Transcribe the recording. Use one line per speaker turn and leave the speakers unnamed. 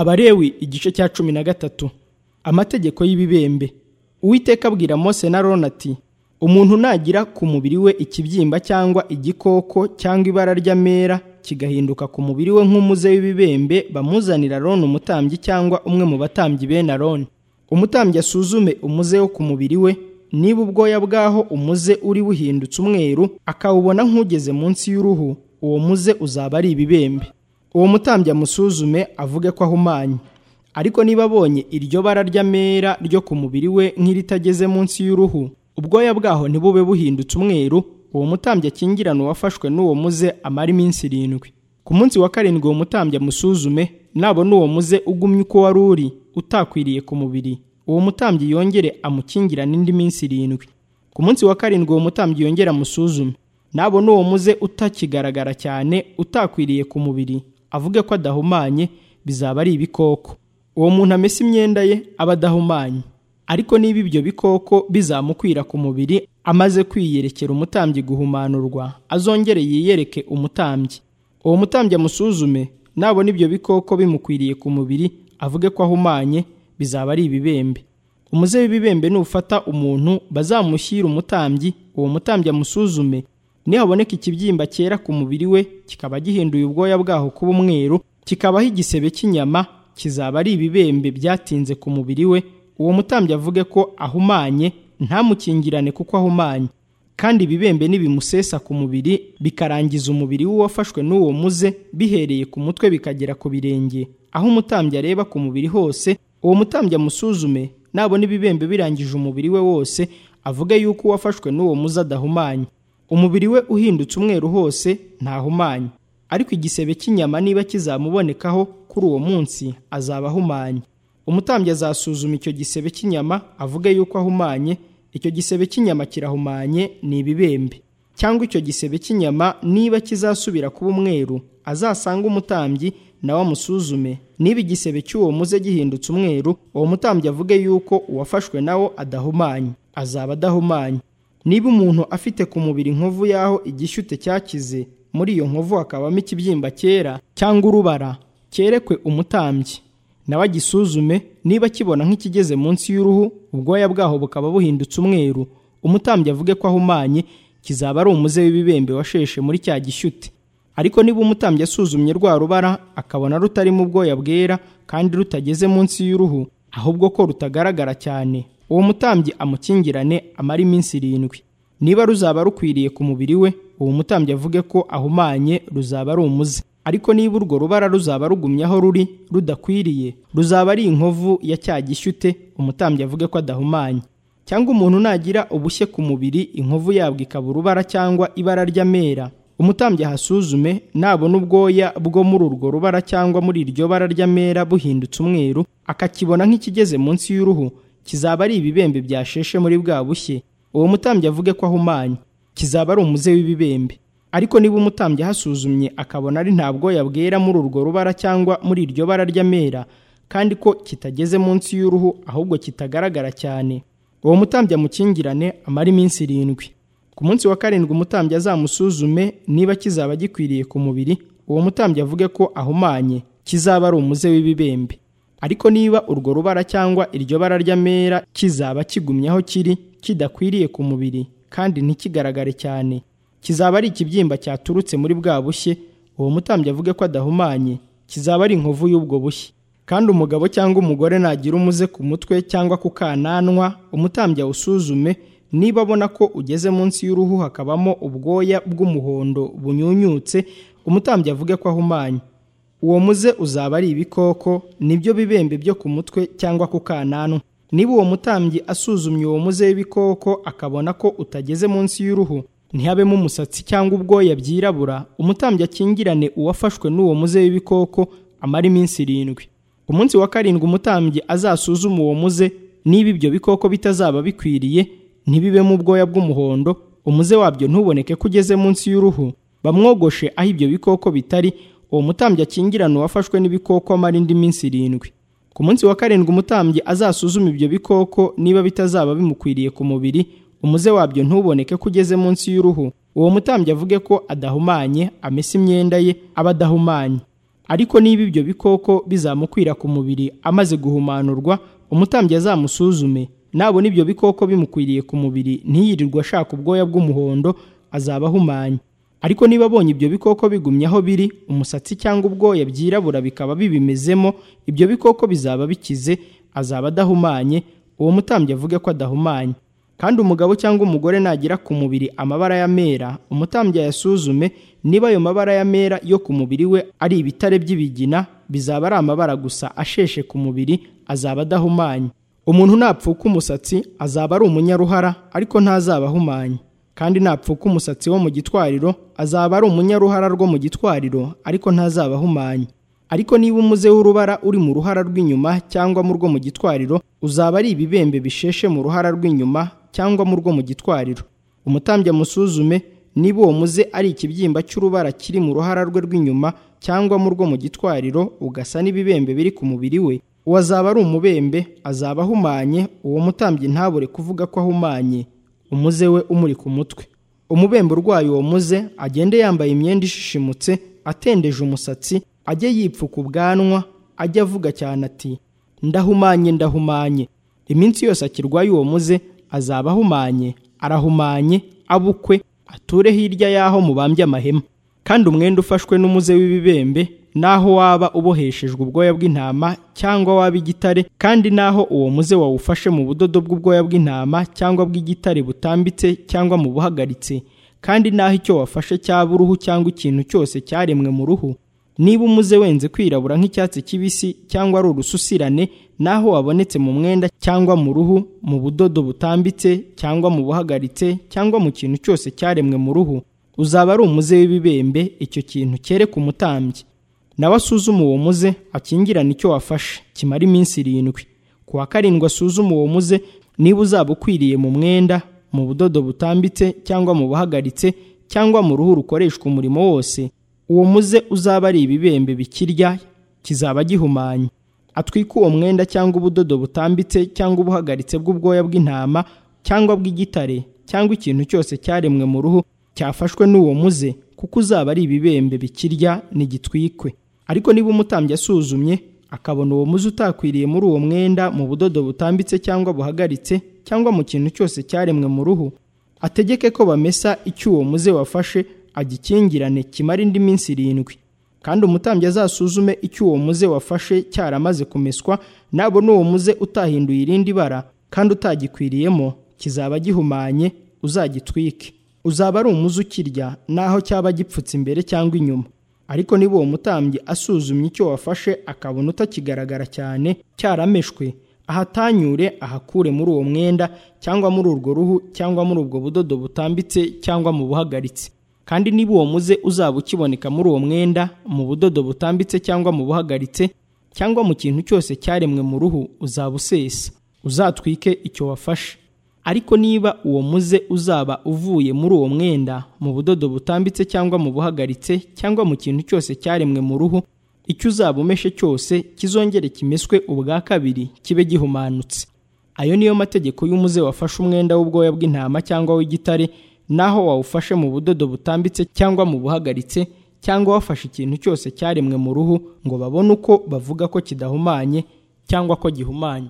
abarewi igice cya cumi na gatatu amategeko y'ibibembe uwiteka abwira mose na rona ati umuntu nagira ku mubiri we ikibyimba cyangwa igikoko cyangwa ibara ry'amera kigahinduka ku mubiri we nk'umuze w'ibibembe bamuzanira rona umutambyi cyangwa umwe mu batambyi bene aroni umutambyi asuzume umuze wo ku mubiri we niba ubwoya bwaho umuze uri buhindutse umweru akawubona nk'ugeze munsi y'uruhu uwo muze uzaba ari ibibembe uwo mutambyi amusuzume avuge ko ahumanye ariko niba abonye iryo bara ry'amera ryo ku mubiri we nk'iritageze munsi y'uruhu ubwoya bwaho ntibube buhindutse umweru uwo mutambyi akingirana uwafashwe n'uwo muze amara iminsi irindwi ku munsi wa karindwi uwo mutambyi amusuzume nabona uwo muze ugumye uko wari uri utakwiriye ku mubiri uwo mutambyi yongere amukingirane indi minsi irindwi ku munsi wa karindwi uwo mutambyi yongere amusuzume nabona uwo muze utakigaragara cyane utakwiriye ku mubiri avuge ko adahumanye bizaba ari ibikoko uwo muntu amesa imyenda ye aba adahumanye ariko niba ibyo bikoko bizamukwira ku mubiri amaze kwiyerekera umutambyi guhumanurwa azongere yiyereke umutambyi uwo mutambyi amusuzume nabona ibyo bikoko bimukwiriye ku mubiri avuge ko ahumanye bizaba ari ibibembe umuze w'ibibembe nufata umuntu bazamushyira umutambyi uwo mutambyi amusuzume nihaboneka ikibyimba cyera ku mubiri we kikaba gihinduye ubwoya bwaho kuba umweru kikabaho igisebe cy'inyama kizaba ari ibibembe byatinze ku mubiri we uwo mutambyi avuge ko ahumanye ntamukingirane kuko ahumanye kandi ibibembe nibimusesa ku mubiri bikarangiza umubiri w'uwafashwe n'uwo muze bihereye ku mutwe bikagera ku birenge aho umutambyi areba ku mubiri hose uwo mutambyi amusuzume nabona ibibembe birangije umubiri we wose avuge yuko uwafashwe n'uwo muze adahumanye umubiri we uhindutse umweru hose ntahumanye ariko igisebe cy'inyama niba kizamubonekaho kuri uwo munsi azaba ahumanye umutambyi azasuzuma icyo gisebe cy'inyama avuge yuko ahumanye icyo gisebe cy'inyama kirahumanye ni ibibembe cyangwa icyo gisebe cy'inyama niba kizasubira kuba umweru azasanga umutambyi nawe amusuzume niba igisebe cy'uwo muze gihindutse umweru uwo mutambyi avuge yuko uwafashwe nawo adahumanye azaba adahumanye niba umuntu afite ku mubiri inkovu y'aho igishyute cyakize muri iyo nkovu hakabamo ikibyimba cyera cyangwa urubara cyerekwe umutambyi nawe agisuzume niba kibona nk'ikigeze munsi y'uruhu ubwoya bwaho bukaba buhindutse umweru umutambyi avuge ko ahumanye kizaba ari umuze w'ibibembe washeshe muri cya gishyute ariko niba umutambyi asuzumye rwa rubara akabona rutarimo ubwoya bwera kandi rutageze munsi y'uruhu ahubwo ko rutagaragara cyane uwo mutambyi amukingirane amara iminsi irindwi niba ruzaba rukwiriye ku mubiri we uwo mutambyi avuge ko ahumanye ruzaba ari umuze ariko niba urwo rubara ruzaba rugumye aho ruri rudakwiriye ruzaba ari inkovu ya cya gishyute umutambyi avuge ko adahumanye cyangwa umuntu nagira ubushye ku mubiri inkovu yabwo ikaba urubara cyangwa ibara ry'amera umutambyi ahasuzume nabona ubwoya bwo muri urwo rubara cyangwa muri iryo bara ry'amera buhindutse umweru akakibona nk'ikigeze munsi y'uruhu kizaba ari ibibembe byasheshe muri bwa bushye uwo mutambyi avuge ko ahumanye kizaba ari umuze w'ibibembe ariko niba umutambyi ahasuzumye akabona ari nta bwoya bwera muri urwo rubara cyangwa muri iryo bara ry'amera kandi ko kitageze munsi y'uruhu ahubwo kitagaragara cyane uwo mutambyi amukingirane amara iminsi irindwi ku munsi wa karindwi umutambyi azamusuzume niba kizaba gikwiriye ku mubiri uwo mutambyi avuge ko ahumanye kizaba ari umuze w'ibibembe ariko niba urwo rubara cyangwa iryo bara ry'amera kizaba kigumye aho kiri kidakwiriye ku mubiri kandi ntikigaragare cyane kizaba ari ikibyimba cyaturutse muri bwa bushye uwo mutambyi avuge ko adahumanye kizaba ari inkovu y'ubwo bushye kandi umugabo cyangwa umugore nagira umuze ku mutwe cyangwa ku kananwa umutambyi awusuzume niba abona ko ugeze munsi y'uruhu hakabamo ubwoya bw'umuhondo bunyunyutse umutambyi avuge ko ahumanye uwo muze uzaba ari ibikoko nibyo bibembe byo ku mutwe cyangwa ku kananwa niba uwo mutambyi asuzumye uwo muze w'ibikoko akabona ko utageze munsi y'uruhu ntihabemo umusatsi cyangwa ubwoya byirabura umutambyi akingirane uwafashwe n'uwo muze w'ibikoko amara iminsi irindwi ku munsi wa karindwi umutambyi azasuzume uwo muze niba ibyo bikoko bitazaba bikwiriye ntibibemo ubwoya bw'umuhondo umuze wabyo ntuboneke ko ugeze munsi y'uruhu bamwogoshe aho ibyo bikoko bitari uwo mutambyi akingirana uwafashwe n'ibikoko amara indi minsi irindwi ku munsi wa karindwi umutambyi azasuzume ibyo bikoko niba bitazaba bimukwiriye ku mubiri umuze wabyo ntuboneke ko ugeze munsi y'uruhu uwo mutambyi avuge ko adahumanye amesa imyenda ye aba adahumanye ariko niba ibyo bikoko bizamukwira ku mubiri amaze guhumanurwa umutambyi azamusuzume nabona ibyo bikoko bimukwiriye ku mubiri ntiyirirwe ashaka ubwoya bw'umuhondo azaba ahumanye ariko niba abonye ibyo bikoko bigumye aho biri umusatsi cyangwa ubwoya byirabura bikaba bibimezemo ibyo bikoko bizaba bikize azaba adahumanye uwo mutambyi avuge ko adahumanye kandi umugabo cyangwa umugore nagira ku mubiri amabara ya mera umutambyi ayasuzume niba ayo mabara ya mera yo ku mubiri we ari ibitare by'ibigina bizaba ari amabara gusa asheshe ku mubiri azaba adahumanye umuntu napfuka umusatsi azaba ari umunyaruhara ariko ntazaba ahumanye kandi napfuka umusatsi wo mu gitwariro azaba ari umunyaruhara rwo mu gitwariro ariko ntazaba ahumanye ariko niba umuze w'urubara uri mu ruhara rw'inyuma cyangwa mu rwo mu gitwariro uzaba ari ibibembe bisheshe mu ruhara rw'inyuma cyangwa mu rwo mu gitwariro umutambyi amusuzume niba uwo muze ari ikibyimba cy'urubara kiri mu ruhara rwe rw'inyuma cyangwa mu rwo mu gitwariro ugasa n'ibibembe biri ku mubiri we uwo azaba ari umubembe azaba ahumanye uwo mutambyi ntabure kuvuga ko ahumanye umuze we umuri ku mutwe umubembe urwaye uwo muze agende yambaye imyenda ishishimutse atendeje umusatsi ajye yipfuka ubwanwa ajye avuga cyane ati ndahumanye ndahumanye iminsi yose akirwaye uwo muze azaba ahumanye arahumanye abukwe ature hirya y'aho mubambye amahema kandi umwenda ufashwe n'umuze w'ibibembe naho waba uboheshejwe ubwoya bw'intama cyangwa waba igitare kandi naho uwo muze wawufashe mu budodo bw'ubwoya bw'intama cyangwa bw'igitare butambitse cyangwa mu buhagaritse kandi naho icyo wafashe cyaba uruhu cyangwa ikintu cyose cyaremwe mu ruhu niba umuze wenze kwirabura nk'icyatsi kibisi cyangwa ari urususirane naho wabonetse mu mwenda cyangwa mu ruhu mu budodo butambitse cyangwa mu buhagaritse cyangwa mu kintu cyose cyaremwe mu ruhu uzaba ari umuze w'ibibembe icyo kintu cyere ku mutambyi nawe asuzume uwo muze akingirane icyo wafashe kimara iminsi irindwi ku wa karindwi asuzume uwo muze niba uzaba ukwiriye mu mwenda mu budodo butambitse cyangwa mu buhagaritse cyangwa mu ruhu rukoreshwa umurimo wose uwo muze uzaba ari ibibembe bikirya kizaba gihumanye atwike uwo mwenda cyangwa ubudodo butambitse cyangwa ubuhagaritse bw'ubwoya bw'intama cyangwa bw'igitare cyangwa ikintu cyose cyaremwe mu ruhu cyafashwe n'uwo muze kuko uzaba ari ibibembe bikirya nigitwikwe ariko niba umutambyi asuzumye akabona uwo muzi utakwiriye muri uwo mwenda mu budodo butambitse cyangwa buhagaritse cyangwa mu kintu cyose cyaremwe mu ruhu ategeke ko bamesa icyo uwo muze wafashe agikingirane kimara indi minsi irindwi kandi umutambyi azasuzume icyo uwo muze wafashe cyaramaze kumeswa nabona uwo muze utahinduye irindi bara kandi utagikwiriyemo kizaba gihumanye uzagitwike uzaba ari umuze ukirya naho cyaba gipfutse imbere cyangwa inyuma ariko niba uwo mutambyi asuzumye icyo wafashe akabona utakigaragara cyane cyarameshwe ahatanyure ahakure muri uwo mwenda cyangwa muri urwo ruhu cyangwa muri ubwo budodo butambitse cyangwa mu buhagaritse kandi niba uwo muze uzaba ukiboneka muri uwo mwenda mu budodo butambitse cyangwa mu buhagaritse cyangwa mu kintu cyose cyaremwe mu ruhu uzaba usesa uzatwike icyo wafashe ariko niba uwo muze uzaba uvuye muri uwo mwenda mu budodo butambitse cyangwa mu buhagaritse cyangwa mu kintu cyose cyaremwe mu ruhu icyo uzaba umeshe cyose kizongere kimeswe ubwa kabiri kibe gihumanutse ayo niyo mategeko y'umuze wafashe umwenda w'ubwoya bw'intama cyangwa w'igitare naho wawufashe mu budodo butambitse cyangwa mu buhagaritse cyangwa wafashe ikintu cyose cyaremwe mu ruhu ngo babone uko bavuga ko kidahumanye cyangwa ko gihumanye